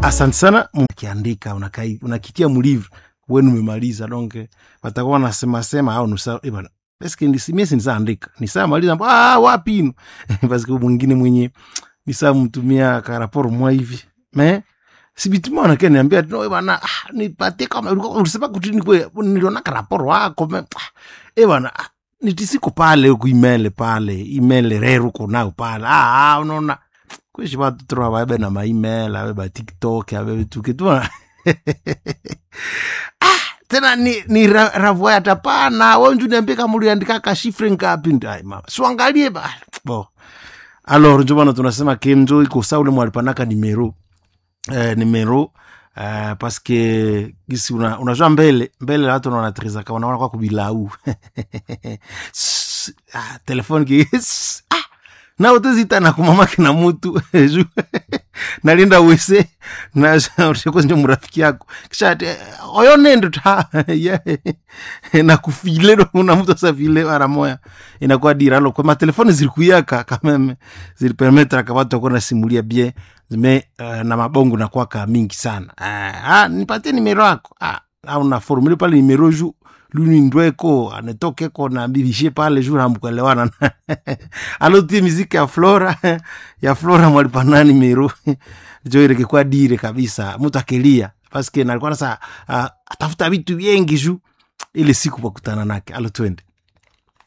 asante sana ukiandika unakai unakitia mlivre wenu umemaliza donc watakuwa wanasema sema au nusa eh bana eske mie sinisaandika nisamaliza ah wapi ino parce que mwingine mwenye nisamtumia karaporo mwa hivi me sibitima wanake niambia no bana ah, nipatie kama ulikuwa- ulisema kutini kwe niliona karaporo wako me ah, eh bana ah, nitisiko pale huku imele pale imele reru konao pale ah, ah, unaona kwishi vatutro vabe na maimel ave ba tiktok ave vituke tuna ah, tena ni, ni ra, ravoya tapana wenju niambie kama uliandika kashifre ngapi ndai mama siwangalie ba bo alors njo bana tunasema kenjo iko sa ule mwalipanaka nimero eh, nimero Uh, paske gisi una, unajua mbele mbele watu wanatrizaka wanaona kwa kubilau S- ah, telefone ki s- ah, na utezita na kumamake na mutu Ju- nalinda wese nakozinje murafiki yako kisha ati oyo nendo ta yeah. nakufile na mtu asafile mara moya inakuwa diralo kwa matelefoni zilikuyaka kameme zilipermetraka watu wakuwa nasimulia bien zime uh, na mabongo nakwaka mingi sana uh, ah, nipatie nimero yako ah, au na formule pale nimero ju lunindweko anetokeko na bibishe pale ju namkuelewana alotie miziki ya flora ya flora mwalipana nimero jo irekekwa dire kabisa mtu akelia paske nalikuwa nasa uh, atafuta vitu vyengi ju ile siku pakutana nake alo twende